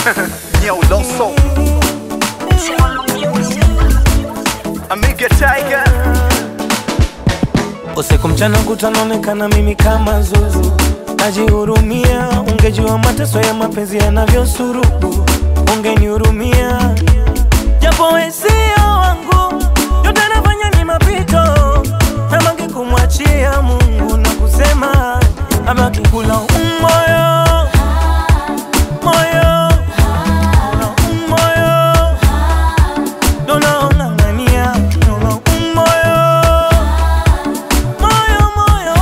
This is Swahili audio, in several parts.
Yo, Loso, Amiga Tiger. Usiku mchana kutanaonekana mimi kama zuzu, najihurumia. Ungejua mateso ya mapenzi yanavyosurubu, ungenihurumia. Japo wewe sio wangu, yote nafanya ni mapito, nabaki kumwachia Mungu na kusema abaki kula umoyo moyo moyo, donaong'ang'ania dola umoyo moyo moyo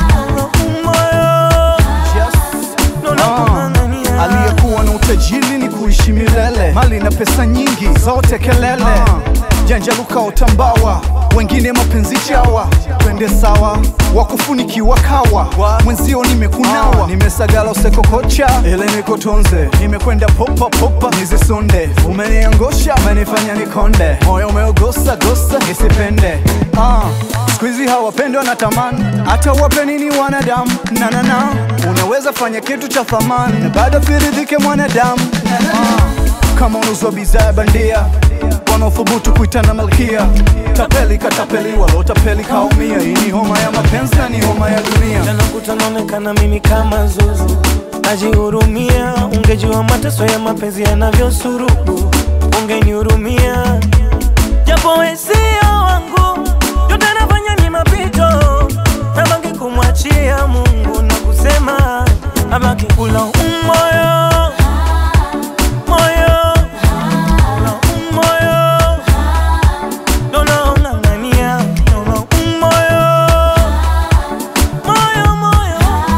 moyo Yes. donaong'ang'ania Aliyekuwa na utajiri ni kuishi milele, mali na pesa nyingi zote kelele, janja luka utambawa, wengine mapenzi chawa, twende sawa, wakufunikiwa kawa, mwenzio nimekunawa, nimesagala usekokocha, ile nikotonze, nimekwenda popa popa, nizisonde, umeniangosha, umenifanya nikonde, moyo umeogosa gosa, nisipende ah. Siku hizi hawapendwa na tamani, hata wape nini wanadamu na na na, unaweza fanya kitu cha thamani na bado firidhike mwanadamu ah. Kama unauzwa bidhaa bandia, wanaothubutu kuitana malkia, tapeli katapeli, walotapeli kaumia. Hii ni homa ya mapenzi na ni homa ya dunia. Jana kutanaonekana mimi kama zuzu, najihurumia. Ungejua mateso ya mapenzi yanavyosurubu, ungenihurumia. Japo wewe sio wangu, yote nafanya ni mapito, nabaki kumwachia Mungu na kusema abaki kula umoyo moyo moyo, donaong'ang'ania dola umoyo moyo moyo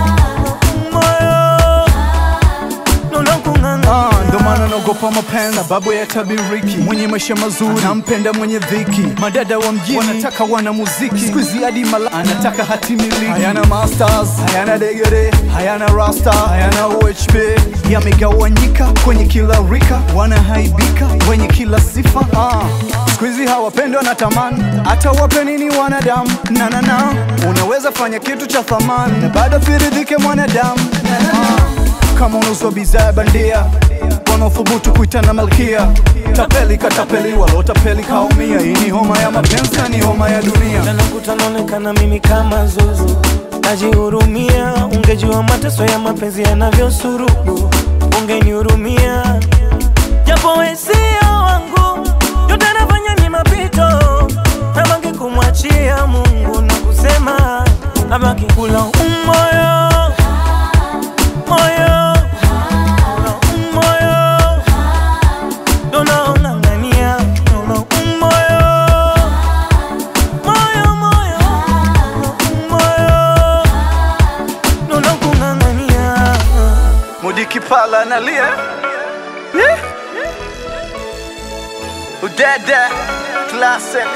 moyo dola kung'ang'ania Ah, ndo maana naogopa mapenzi sababu ya tabiriki. Mwenye maisha mazuri anampenda mwenye dhiki. Madada wa mjini wanataka wana muziki, siku hizi hadi mala anataka hati miliki. Hayana masters, hayana degere, hayana rasta, hayana UHB, yamegawanyika kwenye kila rika, wanahaibika wenye kila sifa. Ah, siku hizi hawapendwa na tamani, hata wape nini wanadamu na na na, unaweza fanya kitu cha thamani na bado firidhike mwanadamu ah kama unauzwa bidhaa bandia, wanaothubutu kuitana malkia, tapeli katapeli, walotapeli kaumia. Hii ni homa ya mapenzi na ni homa ya dunia. Jana kutanaonekana mimi kama zuzu, najihurumia. Ungejua mateso ya mapenzi yanavyosurubu, ungenihurumia. Japo wewe sio wangu, yote nafanya ni mapito, nabaki kumwachia Mungu na kusema abaki kula umoyo moyo moyo, donaong'ang'ania dola umoyo moyo moyo moyo, dola kung'ang'ania Mudiki pala analia Eh? Udada classic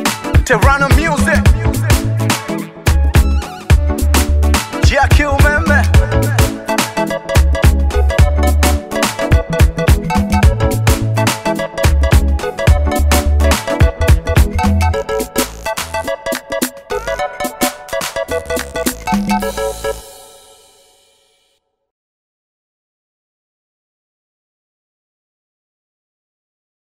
Terrano music Jackie umeme